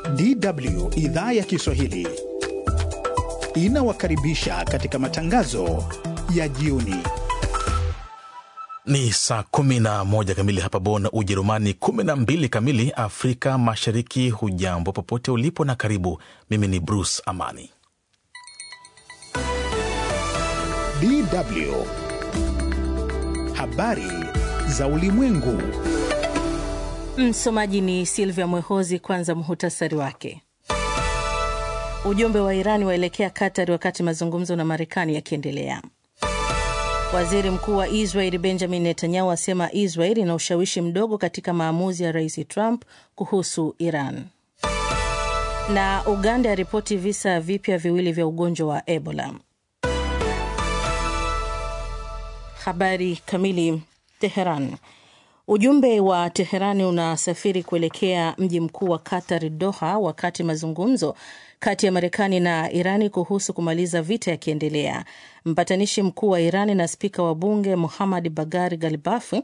DW idhaa ya Kiswahili inawakaribisha katika matangazo ya jioni. Ni saa 11 kamili hapa Bonn, Ujerumani, 12 kamili Afrika Mashariki. Hujambo popote ulipo na karibu. Mimi ni Bruce Amani. DW habari za ulimwengu. Msomaji ni Silvia Mwehozi. Kwanza muhutasari wake. Ujumbe wa Irani waelekea Katari wakati mazungumzo na Marekani yakiendelea. Waziri mkuu wa Israeli Benjamin Netanyahu asema Israeli ina ushawishi mdogo katika maamuzi ya rais Trump kuhusu Iran. Na Uganda yaripoti visa vipya viwili vya ugonjwa wa Ebola. Habari kamili. Teheran. Ujumbe wa Teherani unasafiri kuelekea mji mkuu wa Qatar, Doha, wakati mazungumzo kati ya Marekani na Irani kuhusu kumaliza vita yakiendelea. Mpatanishi mkuu wa Irani na spika wa bunge Muhamad Bagari Galibafi